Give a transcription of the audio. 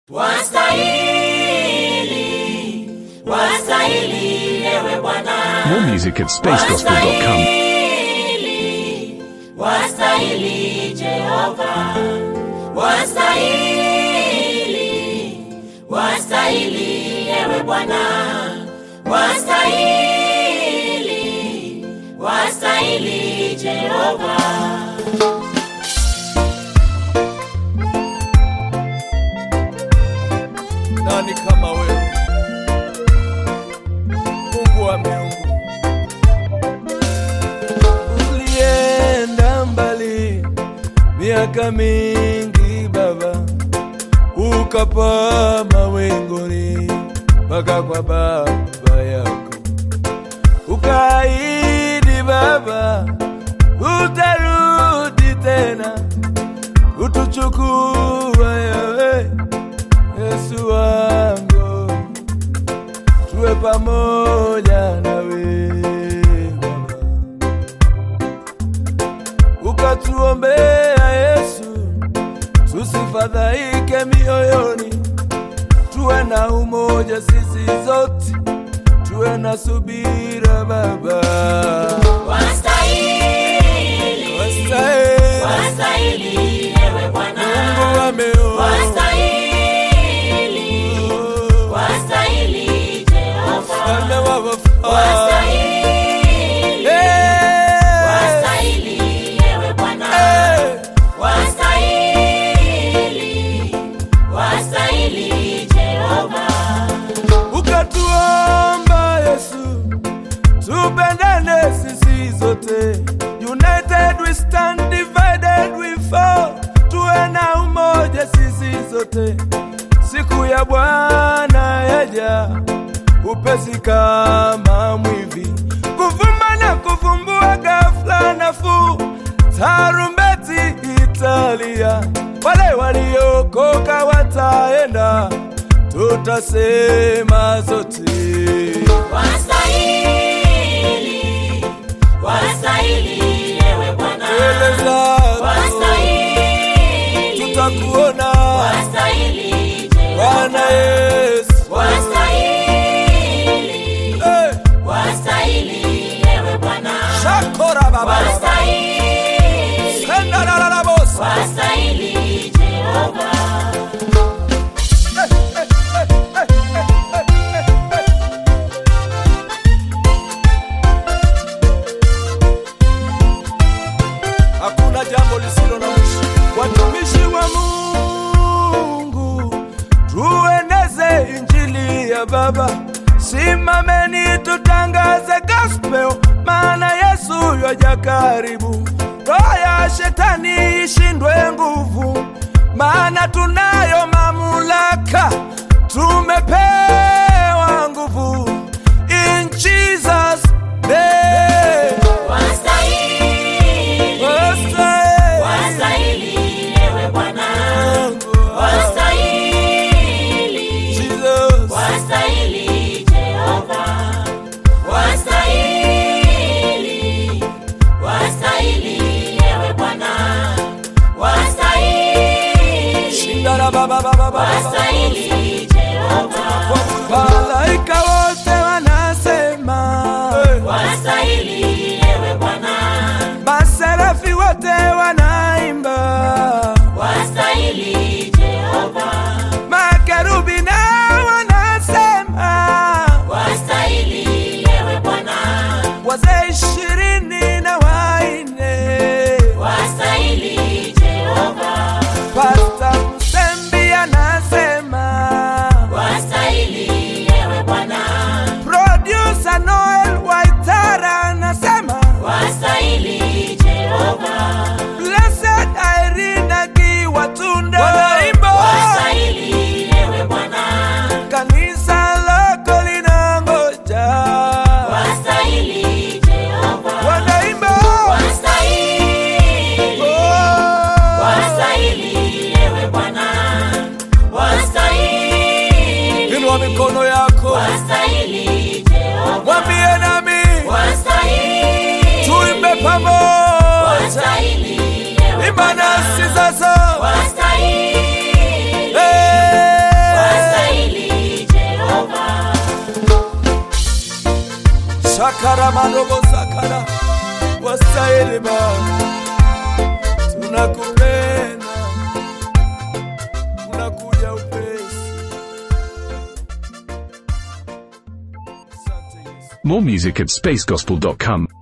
Wastahili, wastahili ewe Bwana. More music at spacegospel.com. Wastahili, wastahili Jehova. Wastahili, wastahili ewe Bwana. Wastahili, wastahili Jehova. Nani kama wewe, Mungu wa miungu, ulienda mbali miaka mingi Baba, ukapaa mawinguni mpaka kwa baba yako, ukaahidi Baba utarudi tena utuchukua yewe Yesu wangu, tuwe pamoja nawe Baba, ukatuombea Yesu, tusifadhaike mioyoni, tuwe na umoja sisi zote, tuwe na subira Baba, Wastahili, wastahili wastahili ewe Bwana. Mungu ameoa Wastahili, wastahili Jehova. Mfalme wa wafalme. Wastahili, Eh, wastahili ewe Bwana. eh. Wastahili, wastahili Jehova. ukatuomba Yesu, tupendane sisi zote. United we stand, divided we fall. Tuwe na umoja sisi zote. Siku ya Bwana yaja upesi kama mwivi, kuvuma na kuvumbua ghafla nafuu. Tarumbeti italia, wale waliokoka wataenda tutasema zote Wastahili, wastahili ewe Bwana. mbele zako Wastahili, tutakuona wastahili Jehova. Bwana Yesu Wastahili, Eh, wastahili ewe Bwana. shakora baba Wastahili, senda la la la bosa wastahili Jehova. hakuna jambo lisilo na mwisho. Watumishi wa Mungu, tueneze injili ya Baba, simameni tutangaze gospel, maana Yesu yaja karibu. Roho ya shetani ishindwe nguvu, maana tunayo mamlaka, tumepewa nguvu in Jesus name. Wastahili, wastahili ewe Bwana. Wastahili, wastahili Jehova. Wastahili, wastahili ewe Bwana. Wastahili, wastahili Jehova. Malaika wote wanasema, Wastahili ewe Bwana. maserafi wote wanaimba, Wastahili Jehova. makerubi na wanasema, Wastahili ewe Bwana. wazee ishirini na waine, Wastahili Jehova. Pasta Msembi anasema, Wastahili ewe Bwana. producer Noel Waitara anasema, Wastahili Jehova. blessed Irene Akiwatunda wanaimba Wastahili ewe Bwana. kanisa lako linangoja Wastahili Jehova. wanaimba Wastahili, Oh, wastahili ewe Bwana. Wastahili, inua mikono yako wastahili Jehova. mwambie nami Wastahili, tuimbe pamoja wastahili ewe imba Bwana. nasi sasa Wastahili, Eh, shakaramadobosakara wastahili Baba, tunakupenda, unakuja upesi. Asante Yesu. More music at spacegospel.com.